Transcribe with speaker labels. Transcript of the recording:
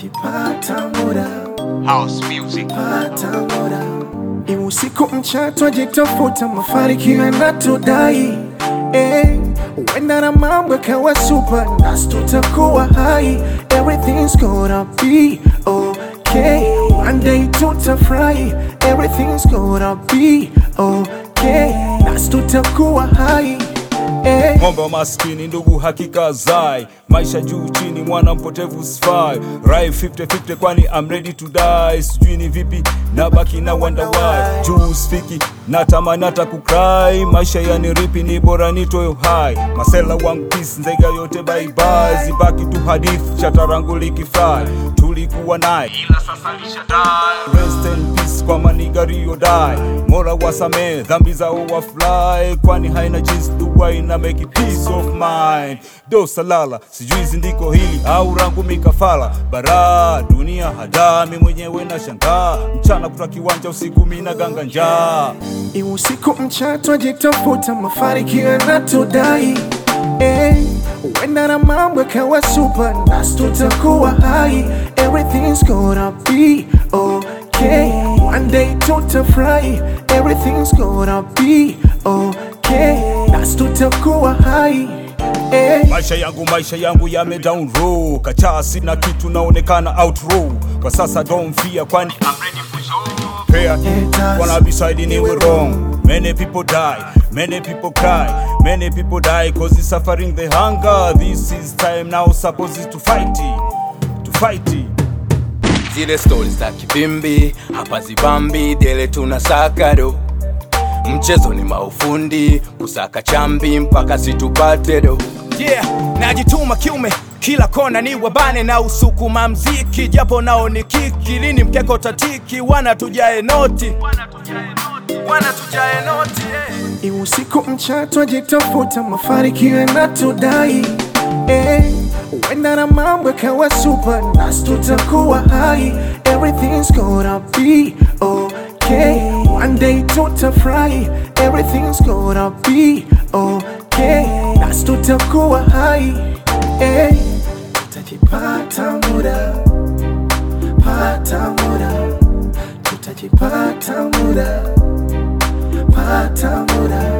Speaker 1: tutajipata muda
Speaker 2: House music.
Speaker 1: pata muda ni usiku mcha twajitafuta mafanikio yanatudai eh, huenda na mambo yakawa super nasi tutakuwa hai everything's gonna be okay one day tutafurahi everything's gonna be okay nasi tutakuwa hai eh.
Speaker 3: ng'ombe wa maskini ndugu hakika zai maisha juu chini mwana mpotevu sfai rai 50-50 kwani I'm ready to die sijui ni vipi na baki na wonder why juu spiki natamani hata kukrai maisha yani ripi ni bora nitoyo hai masela one piece nzega yote baibai zibaki tu hadithi chatarangu likifry tulikuwa naye ila sasa lishadai rest in peace kwa maniga Rio die Mola wasamee dhambi zao wafly kwani haina jinsi dua ina make peace of mind do salala sijui zindiko hili au rangu mikafala bara dunia hadami mwenyewe na shangaa mchana kuta kiwanja usiku mina ganga njaa
Speaker 1: Ni usiku mcha twajitafuta mafanikio yanatudai eh, huenda na mambo yakawa super nasi tutakuwa hai everything's gonna be okay one day tutafurahi everything's gonna be okay nasi tutakuwa hai eh.
Speaker 3: maisha yangu maisha yangu yame down row kachaa sina kitu naonekana out row kwa sasa don't fear kwani I'm ready for show prayer wanna be side ni we wrong many people die many people cry many people die cause it's suffering the hunger this is time now supposed to fight it to fight it
Speaker 4: zile stori za kivimbi hapa zibambi dele tuna sakado mchezo ni maufundi kusaka chambi mpaka situpate do
Speaker 5: yeah najituma kiume kila kona ni wabane na usukuma mziki japo nao ni kiki lini mkeko tatiki wana tujae noti wana tujae noti yeah.
Speaker 1: Ni usiku mcha twajitafuta mafanikio yanatudai eh, huenda na mambo yakawa super nasi tutakuwa hai everything's gonna be okay one day tutafurahi everything's gonna be okay nasi tutakuwa hai eh, tutajipata muda pata muda tutajipata muda pata muda